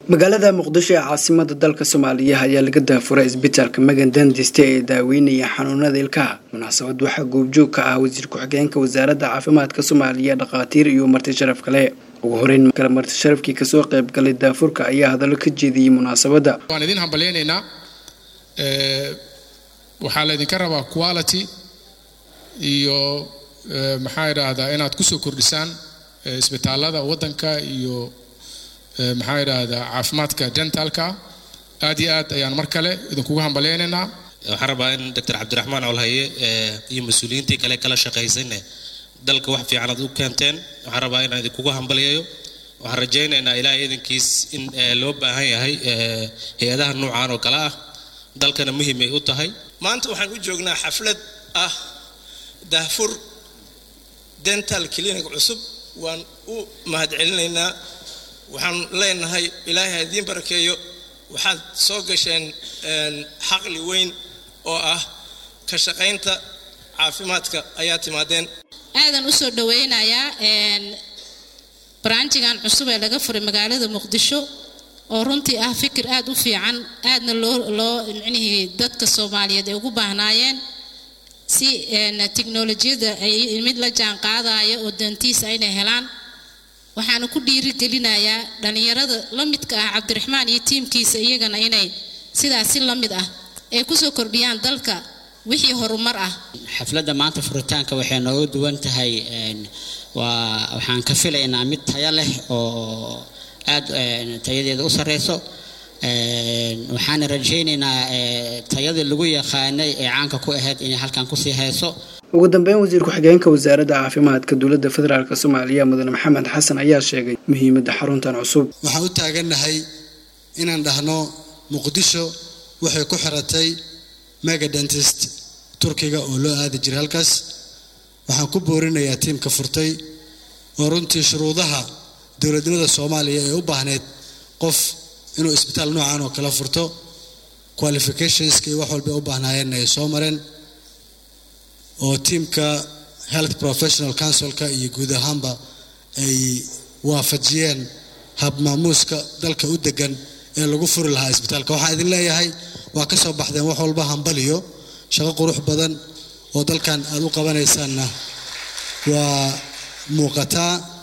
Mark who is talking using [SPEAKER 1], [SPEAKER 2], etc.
[SPEAKER 1] magaalada muqdisho ee caasimada dalka soomaaliya ayaa laga daafuray isbitaalka magan dandiste ee daaweynaya xanuunada ilkaha munaasabad waxaa goobjoog ka ah wasiir ku-xigeenka wasaaradda caafimaadka soomaaliya dhakhaatiir iyo marti sharaf kale ugu horeyn kale marti sharafkii kasoo qayb galay daafurka ayaa hadallo ka jeediyey munaasabadda
[SPEAKER 2] waan idin hambalyaynaynaa waxaa laydinka rabaa quality iyo maxaa idhaahdaa inaad kusoo kordhisaan isbitaalada waddanka iyo maxaa idhaahdaa caafimaadka dentalka aad iyo aad ayaan mar kale idinkugu hambalyaynaynaa
[SPEAKER 3] waxaan rabaa in doctor cabdiraxmaan colhaye iyo mas-uuliyiintii kale kala shaqaysayne dalka wax fiican aad u keenteen waxaan rabaa inaan idinkugu hambalyayo waxaan rajaynaynaa ilaahay idankiis in loo baahan yahay hay-adaha nuucan oo kale ah dalkana muhiim ay u tahay
[SPEAKER 4] maanta waxaan u joognaa xaflad ah daahfur dental clinic cusub waan u mahadcelinaynaa waxaan leenahay ilaahay ha idiin barakeeyo waxaad soo gasheen xaqli weyn oo ah ka shaqaynta caafimaadka ayaa timaadeen
[SPEAKER 5] aadan u soo dhaweynayaa baraanjigan cusub ee laga furay magaalada muqdisho oo runtii ah fikir aad u fiican aadna loo loo micnihii dadka soomaaliyeed ay ugu baahnaayeen si tiknolojiyadda ay mid la jaan qaadaya oo dantiis aynay helaan waxaana ku dhiirigelinayaa dhallinyarada la midka ah cabdiraxmaan iyo tiimkiisa iyagana inay sidaas si la mid ah ay kusoo kordhiyaan dalka wixii horumar ah
[SPEAKER 6] xafladda maanta furitaanka waxay nooga duwan tahay waa waxaan ka filaynaa mid tayo leh oo aad tayadeeda u sareyso waxaana rajaynaynaa tayadii lagu yaqaanay ee caanka ku ahayd inay halkan kusii hayso
[SPEAKER 1] ugu dambeyn wasiir ku-xigeenka wasaaradda caafimaadka dowladda federaalk soomaaliya mudane maxamed xasan ayaa sheegay muhiimadda xaruntan cusub
[SPEAKER 7] waxaan u taagannahay inaan dhahno muqdisho waxay ku xiratay mega dentist turkiga oo loo aadi jiray halkaas waxaan ku boorinayaa tiimka furtay oo runtii shuruudaha dowladnimada soomaaliya ee u baahneyd qof inuu isbitaal noocan oo kala furto qualificationska iyo wax walba u baahnaayeenna ay soo mareen oo tiimka health professional councilka iyo guud ahaanba ay waafajiyeen habmaamuuska dalka u degan ee lagu furi lahaa isbitaalka waxaan idin leeyahay waa ka soo baxdeen wax walba hambaliyo shaqo qurux badan oo dalkan aada u qabanaysaanna waa muuqataa